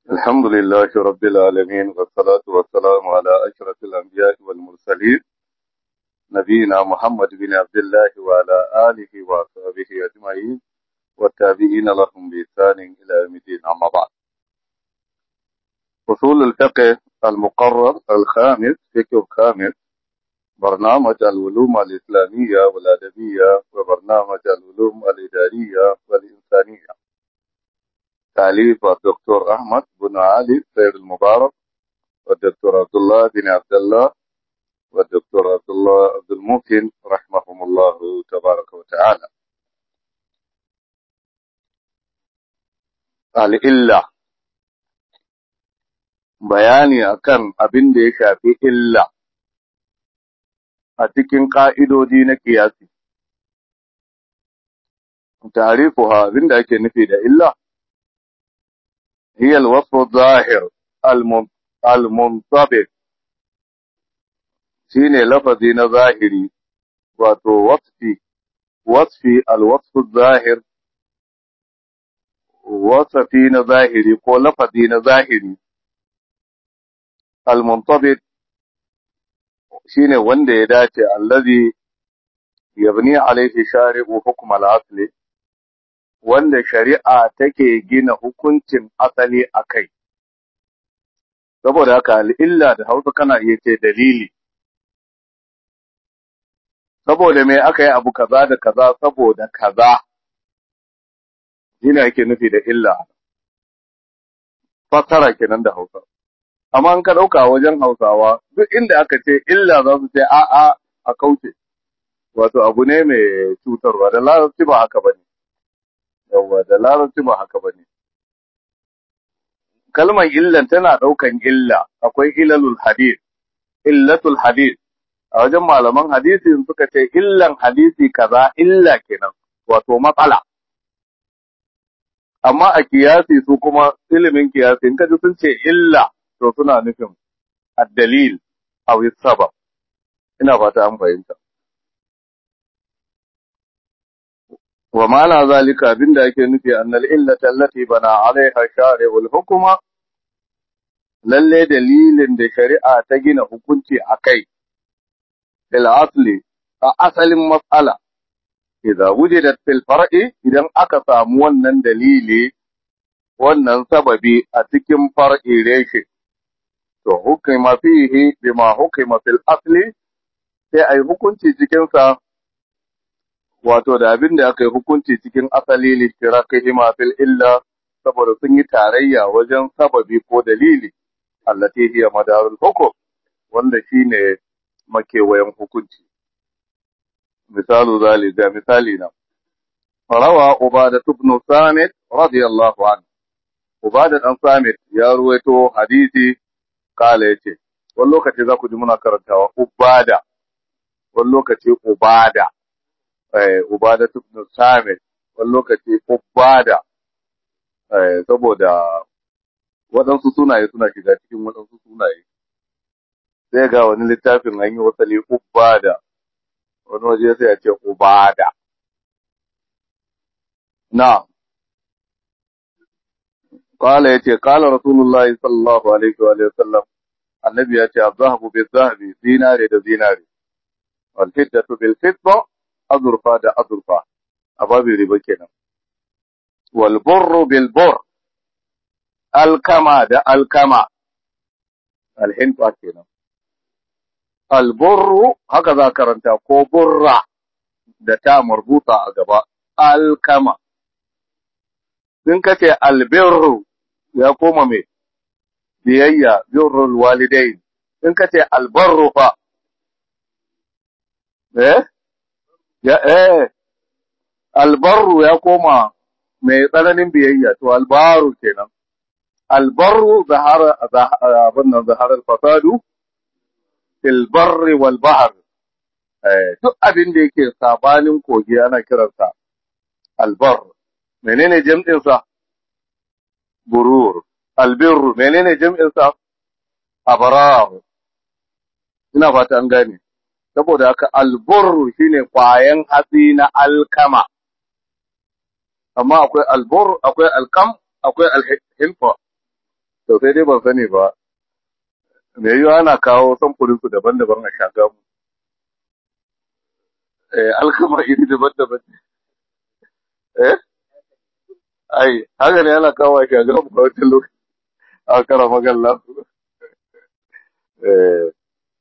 الحمد لله رب العالمين والصلاة والسلام على أشرف الأنبياء والمرسلين نبينا محمد بن عبد الله وعلى آله وصحبه أجمعين والتابعين لهم بإحسان إلى يوم الدين أما بعد أصول الفقه المقرر الخامس فقه الخامس برنامج العلوم الإسلامية والأدبية وبرنامج العلوم الإدارية والإنسانية تأليف الدكتور أحمد بن علي سيد المبارك والدكتور عبد الله بن عبد الله والدكتور عبد الله عبد المحسن رحمهم الله تبارك وتعالى الإلا bayani akan abin da ya shafi illa a cikin ƙa'idodi na kiyasi. Tarifuha abin da ake nufi da illa, هي الوصف الظاهر المنطبق shine lafazi na zahiri wato wasfi wasfi alwasfu zahir wasafi na zahiri ko lafazi na zahiri almuntabit shine wanda ya dace allazi yabni alaihi shari'u hukm al-asli wanda shari'a take gina hukuncin asali a kai. Saboda haka al'illa da hausa kana iya ce dalili. Saboda me aka yi abu kaza da kaza saboda kaza, yana yake nufi da illa. Fassara kenan da hausa. Amma an ka ɗauka wajen hausawa, duk inda aka ce illa za su ce a'a a kauce. Wato abu ne mai cutarwa, da larabci ba haka ba ne. yawwa da larabci ba haka ba ne. Kalmar illan tana ɗaukan illa, akwai ilalul hadith, illatul hadith, a wajen malaman hadisi suka ce illan hadisi kaza illa kenan, wato matsala. Amma a kiyasi su kuma ilimin kiyasi, in kaji sun ce illa, to suna nufin addalil a sabab. Ina fata an fahimta. ومعنى ذلك abinda yake nufi annal illata allati bana alaiha shari'ul hukuma lalle dalilin da shari'a ta gina hukunci akai fil asli a asalin mas'ala idza wujidat fil far'i idan aka samu wannan dalili wannan sababi a cikin far'i reshe to hukuma fihi bima hukima fil asli sai ai hukunci cikin sa wato da abin da aka yi hukunci cikin asali littirakihima fil illa saboda sun yi tarayya wajen sababi ko dalili allati hiya madarul hukum wanda shine makewayen hukunci misalu zalika misali na rawa ubada ibn samit radiyallahu anhu ubada dan samit ya ruwaito hadisi kala yace wani lokaci za ku ji muna karantawa ubada wani lokaci ubada Ubada ibn Samit wani lokaci Ubada saboda waɗansu sunaye suna shiga cikin waɗansu sunaye. Sai ga wani littafin an yi wasali Ubada, wani waje sai a ce Ubada. Na, Kala ya ce, Kala Rasulullah sallallahu Alaihi wa sallam, annabi ya ce, Zahabu bil zahabi, zinare da zinare, wal fiddatu bil fidda, azurfa da azurfa a babin riba kenan wal burru bil bur alkama da alkama alhinfa kenan al burru haka za karanta ko burra da ta marbuta a gaba alkama in kace albirru ya koma me biyayya birrul walidain in kace albarru fa eh ya eh albarru ya koma mai tsananin biyayya to albaru kenan albarru zahara abin nan zahara alfasadu fil barri wal bahr eh duk abin da yake sabanin kogi ana kiransa albar menene jam'in sa burur albirru menene jam'in sa abrar ina fata an gane saboda haka alburru shine kwayan hatsi na alkama amma akwai albur akwai alkam akwai alhilfa to sai dai ban sani ba me yiwa ana kawo samfurin su daban-daban a shagamu eh alkama iri daban-daban eh ai haka ne ana kawo a shagamu a wata lokaci a kara magalla eh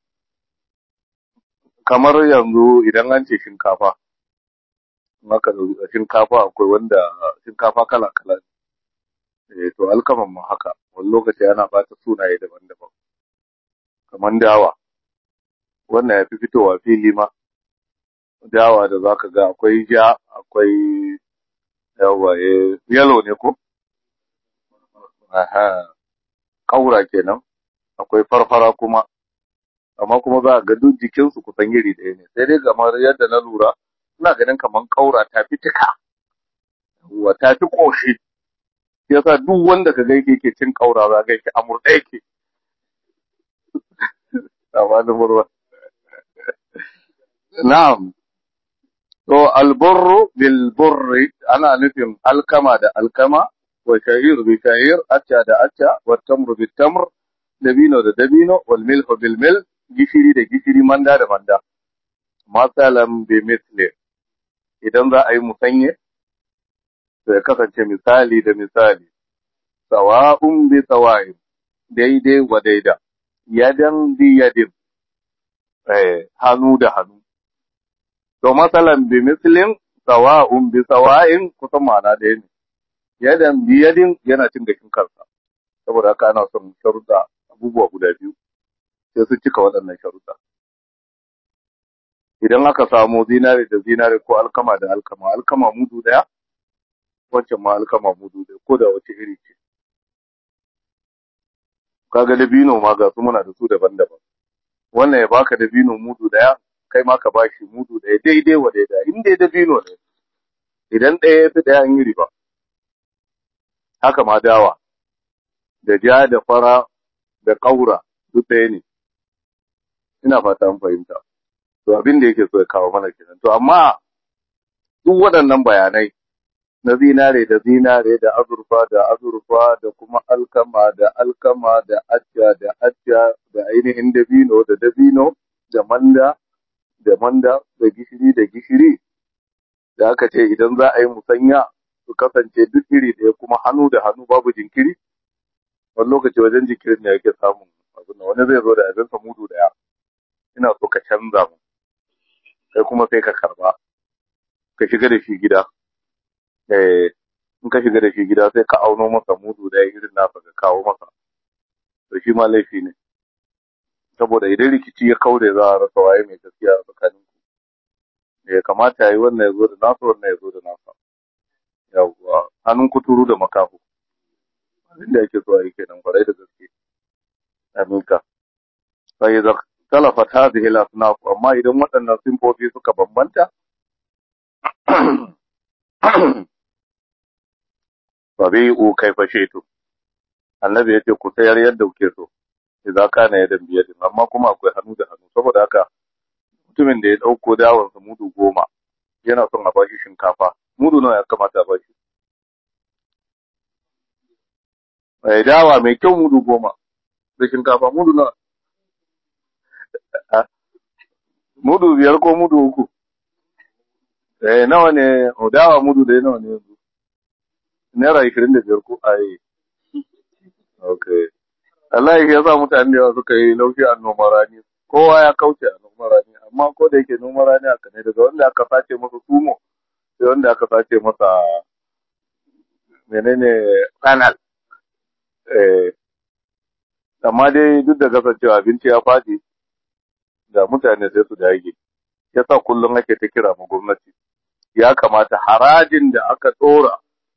kamar yanzu idan an ce shinkafa maka da shinkafa akwai wanda shinkafa kala-kala ne eh to alkaman ma haka wani lokaci yana bata sunaye daban-daban kamar dawa wannan ya fi fitowa fili ma dawa da zaka ga akwai ja akwai yawa eh yellow ne ko aha kaura kenan akwai farfara kuma amma kuma za a ga duk jikinsu kusan iri ɗaya ne sai dai kamar yadda na lura ina ganin kamar kaura ta fi tuka wa ta fi ƙoshi shi yasa duk wanda ka ga yake cin kaura za ga yake amur ɗaya yake amma da murwa na'am to alburru bil burri ana nufin alkama da alkama wa sha'ir bi sha'ir acca da acca wa tamru bi tamr dabino da dabino wal milhu bil milh gishiri da gishiri manda da manda masalan bi misli idan za a yi musanye to ya kasance misali da misali sawa'un bi sawa'in daidai wa daida yadan bi yadin eh hannu da hannu to masalan bi mislin sawa'un bi sawa'in kusan ma'ana ɗaya ne yadan bi yadin yana cin gashin kansa saboda haka ana son sharuɗa abubuwa guda biyu sai su cika waɗannan sharuɗa idan aka samu zinare da zinare ko alkama da alkama alkama mudu ɗaya wancan ma alkama mudu ɗaya ko da wace iri ce kaga dabino ma ga su muna da su daban-daban wannan ya baka dabino mudu ɗaya kai ma ka bashi mudu ɗaya daidai wa daidai in dai dabino ne idan ɗaya ya fi ɗaya an yi riba haka ma dawa da ja da fara da ƙaura duk ɗaya ne ina fata an fahimta to abin da yake so ya kawo mana kenan to amma duk waɗannan bayanai na zinare da zinare da azurfa da azurfa da kuma alkama da alkama da acca da acca da ainihin dabino da dabino da manda da manda da gishiri da gishiri da aka ce idan za a yi musanya su kasance duk iri ɗaya kuma hannu da hannu babu jinkiri wani lokaci wajen jinkirin ne yake samun abin da wani zai zo da abinsa mudu ɗaya ina so ka canza mu kai kuma sai ka karba ka shiga da shi gida eh in ka shiga da shi gida sai ka auno masa mudu da irin nasa ka kawo masa to shi ma laifi ne saboda idan rikici ya kaure za a rasa waye mai gaskiya a tsakanin ku ya kamata yayi wannan ya zo da nasa wannan ya zo da nasa yawwa hannun kuturu da makaho abin da yake so a yi kenan kwarai da gaske aminka sai da talafat hadhihi al-asnaf amma idan waɗannan simfofi suka bambanta fabi'u kaifa shaytu annabi yace ku sayar yadda kuke so idan kana ya dan biyar amma kuma akwai hannu da hannu saboda haka mutumin da ya dauko dawon sa mudu goma yana son a bashi shinkafa mudu nawa ya kamata a bashi mai dawa mai kyau mudu goma da shinkafa mudu nawa mudu biyar ko mudu uku eh nawa ne dawa mudu da nawa ne yanzu naira ishirin da biyar ko ai okay Allah ya sa mutane da yawa suka yi laushi a noman rani kowa ya kauce a noman rani amma ko da yake noman rani haka ne daga wanda aka sace masa sumo sai wanda aka sace masa menene kanal eh amma dai duk da kasancewa abinci ya faɗi da mutane sai su dage yasa kullum ake ta kira ma gwamnati ya kamata harajin da aka ɗora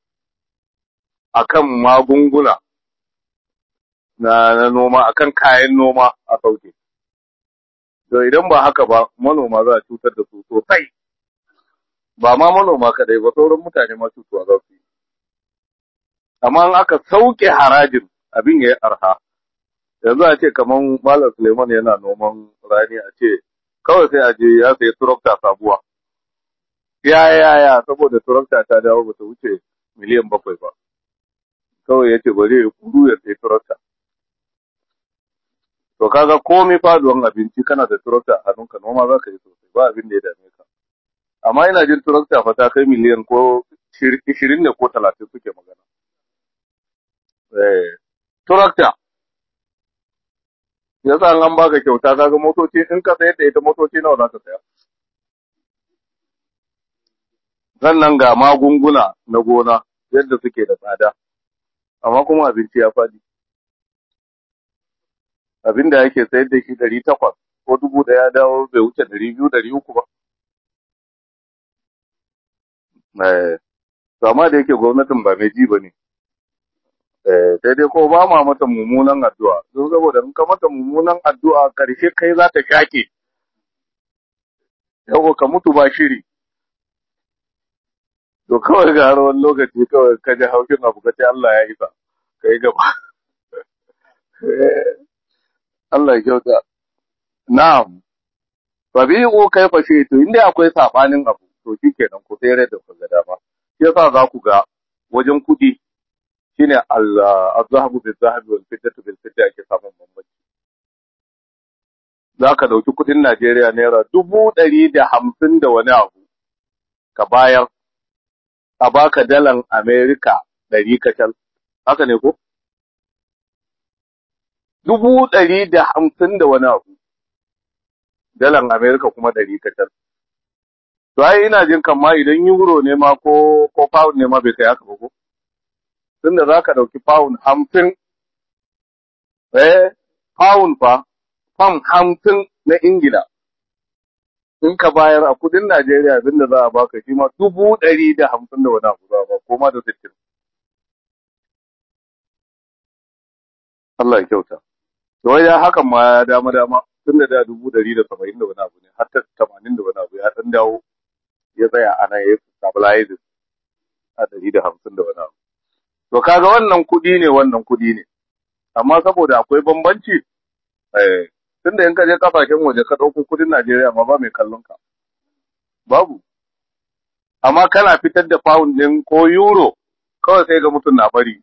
akan magunguna na, na noma akan kayan noma a sauke. To idan ba haka ba manoma za a cutar da su sosai. Ba ma manoma kadai ba sauran mutane ma cutuwa za su yi. Amma in aka sauke harajin abin ya yi arha. Yanzu a ce kamar Malam Suleiman yana noman rani a ce kawai sai a je ya sayi turokta sabuwa. Ya ya ya saboda turokta ta dawo ba ta wuce miliyan bakwai ba. kawai ya ce bari ya kuru ya sai turarta to kaga komai faduwan abinci kana da turakta a hannunka noma za ka yi sosai ba abin da ya dame ka amma ina jin turakta fa ta kai miliyan ko ishirin ne ko talatin suke magana eh turakta yasa an baka kyauta kaga motoci in ka sayar da ita motoci nawa za ka saya sannan ga magunguna na gona yadda suke da tsada amma kuma abinci ya faɗi abin da yake sayar da shi ɗari takwas ko dubu ɗaya dawo bai wuce ɗari biyu ɗari uku ba to amma da yake gwamnatin ba mai ji ba ne sai dai ko ba ma mata mummunan addu'a don saboda in ka mata mummunan addu'a karshe kai za ta shaƙe yau ka mutu ba shiri to kawai ga har wani lokaci kawai ka ji haushin abu ka ce Allah ya isa ka yi gaba Allah ya kyauta na'am fabi'u kai fashe to inda akwai sabanin abu to shikenan ku tsere da ku ga dama shi yasa za ku ga wajen kuɗi shine al-zahabu bil zahabi wal fiddatu bil fidda ake samun bambanci za ka ɗauki kuɗin Najeriya naira dubu ɗari da hamsin da wani abu ka bayar a baka dalan Amerika ɗari kacal haka ne ko dubu ɗari da hamsin da wani abu dalan Amerika kuma ɗari kacal to ai ina jin kan ma idan euro ne ma ko ko pound ne ma bai kai haka ba ko tunda za ka ɗauki pound hamsin, eh, pound fa, pound hamsin na Ingila, in ka bayar a kudin Najeriya abin da za a baka shi ma dubu ɗari da hamsin da wani abu za a ba, ko ma da sittin. Allah ya kyauta. To wai ya hakan ma ya dama dama tun da da dubu ɗari da saba'in da wani abu ne, har ta tamanin da wani abu ya ɗan dawo ya tsaya ana ya stabilize a ɗari da hamsin da wani abu. To kaga wannan kuɗi ne wannan kuɗi ne, amma saboda akwai bambanci, eh, tunda in ka je kasashen waje ka ɗauko kuɗin Najeriya ma ba mai kallon ka. Babu. Amma kana fitar da pound ɗin ko euro, kawai sai ga mutum na bari.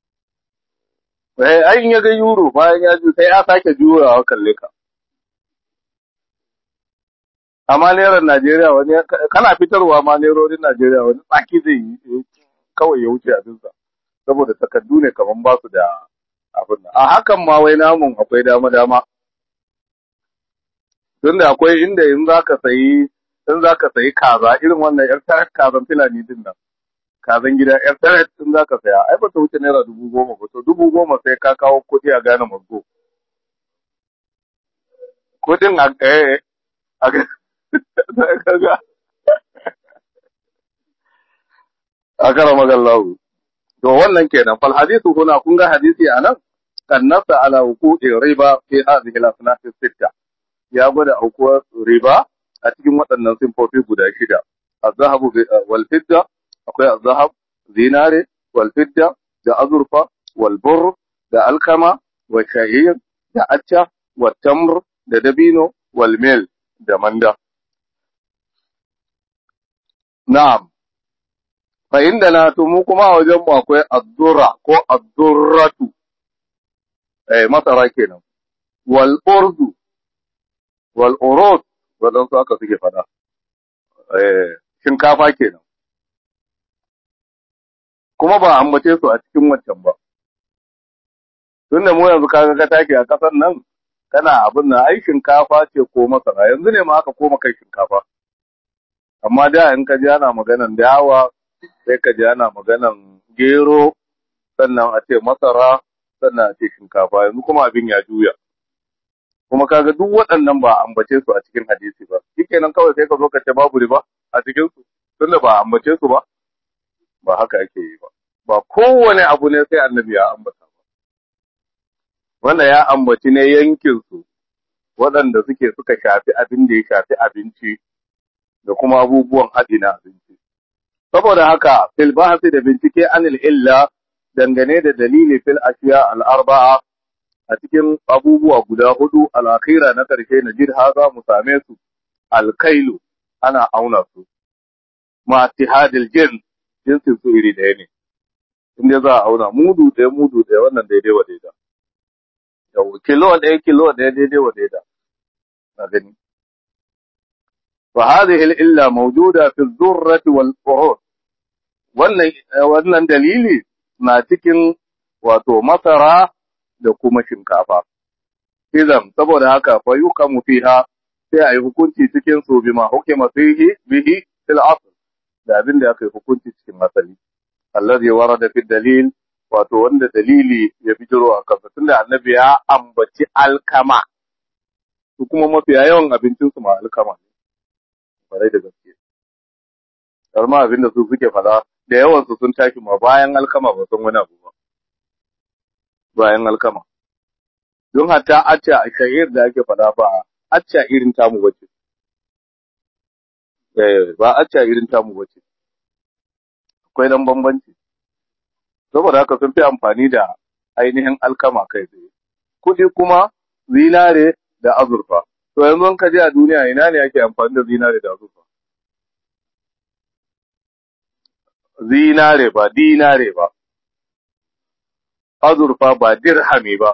Eh, ai in ya ga euro bayan ya ji sai ya sake juyawa kalle ka. Amma neran Najeriya wani kana fitarwa ma nerorin Najeriya wani tsaki zai yi kawai ya wuce abinsa. saboda takardu ne kaman ba su da abin nan. A hakan ma wai namun akwai dama-dama. Tunda akwai inda in za ka sayi in za ka sayi kaza irin wannan yar tarat kazan filani din nan. Kazan gida yar tarat in za ka saya ai ba ta wuce naira dubu goma ba to dubu goma sai ka kawo kuɗi a gane mazgo. Kuɗin a eh a ga a kara magallahu. To wannan kenan fal hadithu huna kun ga hadisi anan kan nasa ala wuqu'i riba fi hadhihi al-asnaf sitta ya gwada aukuwar riba a cikin waɗannan simfofi guda shida az-zahabu wal fidda akwai az-zahab zinare wal fidda da azurfa wal burr da alkama wa sha'ir da acca wa tamr da dabino wal mil da manda na'am fa inda na to mu kuma a wajen mu akwai addurra ko addurratu eh masara kenan wal urdu wal urud wadan su aka suke fada eh shinkafa kenan kuma ba ambace su a cikin wancan ba tunda mu yanzu kaga ka take a kasar nan kana abin nan ai shinkafa ce ko masara yanzu ne ma aka koma kai shinkafa amma da in ka ji ana maganan dawa sai ka ji ana maganan gero sannan a ce masara sannan a ce shinkafa yanzu kuma abin ya juya kuma kaga duk waɗannan ba ambace su a cikin hadisi ba shikenan kawai sai ka zo ka ce babu riba a cikin su tunda ba ambace su ba ba haka ake yi ba ba kowane abu ne sai annabi ya ambata ba wanda ya ambaci ne yankin su waɗanda suke suka shafi abin da ya shafi abinci da kuma abubuwan haɗi na abinci saboda haka fil bahsi da bincike anil illa dangane da dalili fil ashiya al arba'a a cikin abubuwa guda hudu al akhira na karshe na jid haza mu same su al kailu ana auna su ma tihadil jin jinsin su iri ɗaya ne inda za a auna mudu ɗaya mudu ɗaya wannan daidai wa daida yau kilo ɗaya kilo ɗaya daidai wa daida na gani fa hadhihi al-illa mawjuda fi dhurrati wal urud wannan wannan dalili na cikin wato masara da kuma shinkafa idan saboda haka fa yuqamu fiha sai ayi hukunci cikin su bima hukima fihi bihi fil asl da abin da aka yi hukunci cikin asali allazi warada fi dalil wato wanda dalili ya bijiro a kansa tunda annabi ya ambaci alkama su kuma mafiya yawan abincin su ma alkama ne kwarai da gaske har ma abin da su suke fada da yawan su sun tashi ma bayan alkama ba san wani abu ba bayan alkama don hatta acca a shahir da ake fada ba acca irin tamu bace eh ba acca irin tamu bace akwai dan bambanci saboda haka sun fi amfani da ainihin alkama kai tsaye kuɗi kuma zinare da azurfa to yanzu ka je a duniya ina ne ake amfani da zinare da azurfa zinare ba dinare ba azurfa ba dirhami ba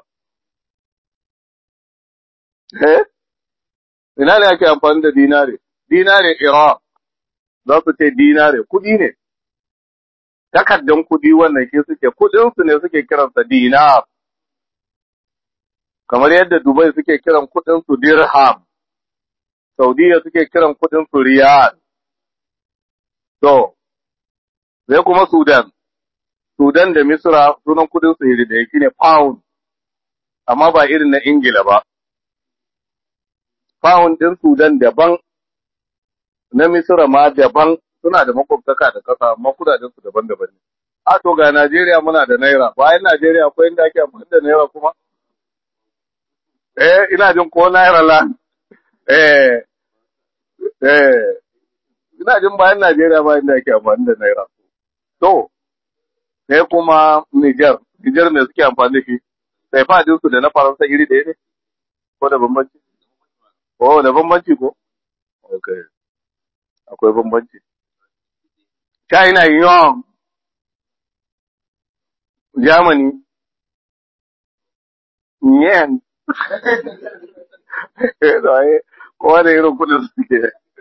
eh ina ne ake amfani da dinare dinare Iraq za su ce dinare kuɗi ne takardan kuɗi wannan ke suke kuɗinsu ne suke kiransa dinar kamar yadda Dubai suke kiran kuɗinsu dirham Saudiya suke kiran kuɗinsu riyal to sai kuma Sudan Sudan da Misra sunan kuɗinsu iri da yake ne pound amma ba irin na Ingila ba pound ɗin Sudan daban na Misra ma daban suna da makwabtaka da ƙasa amma kudaden su daban-daban ne. A to ga Najeriya muna da naira, bayan Najeriya akwai inda ake amfani da naira kuma? Eh, ina jin ko naira la. Eh, eh, ina jin bayan Najeriya bayan da ake amfani da naira. To, sai kuma Niger, Niger ne suke amfani da shi. Sai fadin su da na Faransa iri ɗaya ne? Ko da bambanci? Oh, da bambanci ko? Okay. Akwai bambanci. China yuan, Germany, yen, kowa da irin kudin suke.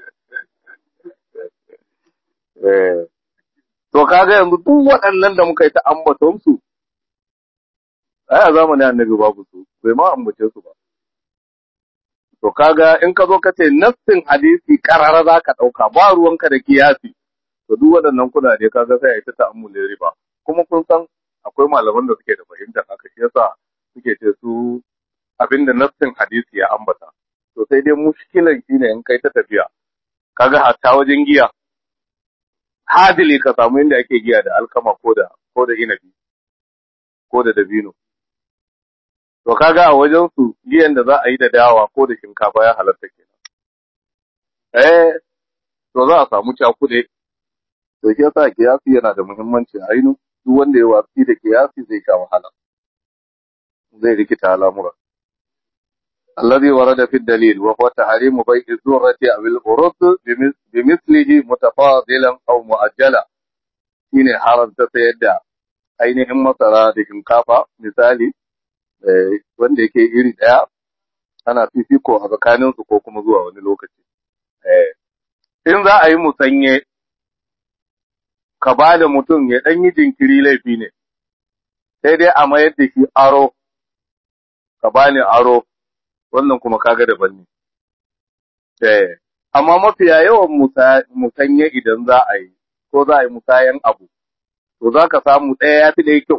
To kaga yanzu duk waɗannan da muka yi ta ambaton su, ai a zamanin annabi babu su, bai ma ambace su ba. To kaga in ka zo ka ce nassin hadisi karara za ka ɗauka ba ruwanka da kiyasi. to duk waɗannan kudade kaga sai a yi ta ta'ammulin riba kuma kun san akwai malaman da suke da fahimtar haka shi yasa suke ce su abinda nassin hadisi ya ambata to sai dai mushkilan shine in kai ta tafiya kaga hatta wajen giya hadili ka samu inda ake giya da alkama ko da ko da inabi ko da dabino to kaga a wajen su giyan da za a yi da dawa ko da shinkafa ya halatta kenan eh to za a samu cakuɗe to shi yasa kiyasi yana da muhimmanci a ainu duk wanda ya watsi da kiyasi zai sha wahala zai rikita al'amura الذي ورد في الدليل وهو تحريم بيع الذرة أو الأرز بمثله متفاضلا أو مؤجلا shine haramta sayar da ainihin masara da shinkafa misali wanda yake iri ɗaya ana fifiko a tsakaninsu ko kuma zuwa wani lokaci in za a yi musanye ka ba da mutum ya ɗan yi jinkiri laifi ne, sai dai a mayar da shi aro, ka ba ni aro, wannan kuma kaga daban ne. Eh, amma mafiya yawan musanye idan za a yi, ko za a yi musayan abu, to za ka samu ɗaya ya fi ɗaya kyau.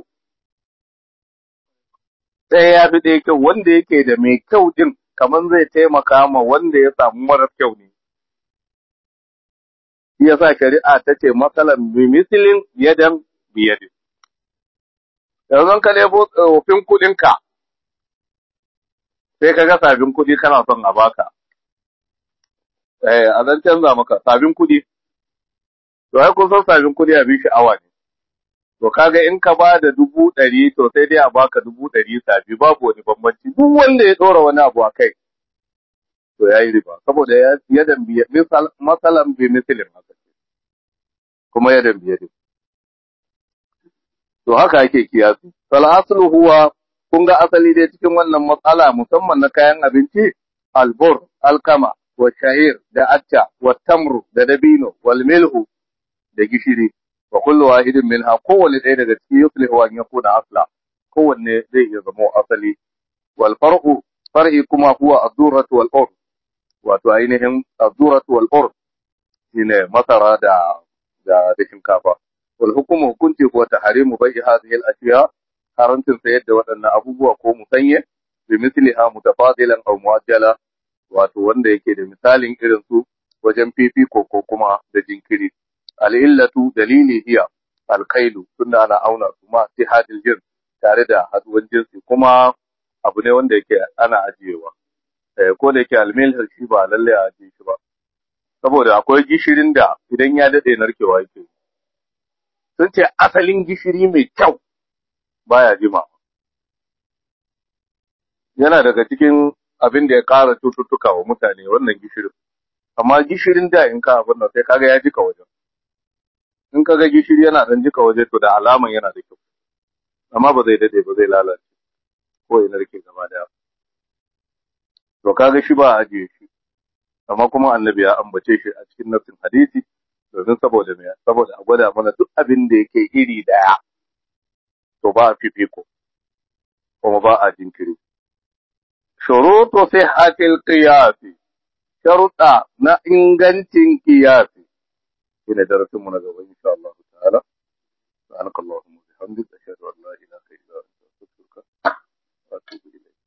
Ɗaya ya fi ɗaya kyau, wanda yake da mai kyau ɗin, kamar zai taimaka ma wanda ya samu marar kyau ne. shi yasa shari'a ta ce matsalan bi misilin yadan biyadin. Yanzu ka lebo tsofin kuɗinka, sai ka ga sabin kuɗi kana son a baka. Eh, a zan canza maka sabin kuɗi. To, ai kun san sabin kuɗi a bi sha'awa ne. To, kaga in ka ba da dubu ɗari, to sai dai a baka dubu ɗari sabi, babu wani bambanci. Duk wanda ya ɗora wani abu a kai, to ya yi riba saboda yadan biya misal masalan bi misalin haka kuma yadan biya din to haka ake kiyasi fal aslu huwa kun ga asali dai cikin wannan matsala musamman na kayan abinci albur alkama wa sha'ir da acca wa tamru da dabino wal milhu da gishiri wa kullu wahidin minha kowanne ɗaya daga cikin yuslihu an yakuna asla kowanne zai iya zama asali wal far'u far'i kuma huwa ad-durratu wal ur wato ainihin ad-durratu wal ur shine masara da da da shinkafa wal hukumu hukunci ko tahrimu bai'i hadhihi al-ashiya haramcin sayar da waɗannan abubuwa ko musanye bi misliha mutafadilan aw muajjala wato wanda yake da misalin irin su wajen fifiko ko kuma da jinkiri al'illatu dalili hiya alkailu tunda ana auna su ma hadil jins tare da haduwan jinsi kuma abu ne wanda yake ana ajiyewa ko da yake almil shi ba lalle a ajiye shi ba saboda akwai gishirin da idan ya dade narkewa yake sun ce asalin gishiri mai kyau baya jima yana daga cikin abin da ya ƙara cututtuka wa mutane wannan gishirin amma gishirin da in ka abin nan sai kaga ya jika wajen in kaga gishiri yana dan jika waje to da alaman yana da kyau amma ba zai dade ba zai lalace ko ya narke gaba daya to kaga shi ba a ajiye shi amma kuma annabi ya ambace shi a cikin nafsin hadisi domin saboda me saboda a gwada mana duk abin da yake iri daya to ba a fifiko kuma ba a jinkiri shurutu sihhatil qiyasi sharuɗa na ingancin kiyasi shine darasin mu na gaba insha Allah ta'ala subhanakallahumma wa bihamdika ashhadu an la ilaha illa anta astaghfiruka wa atubu ilayk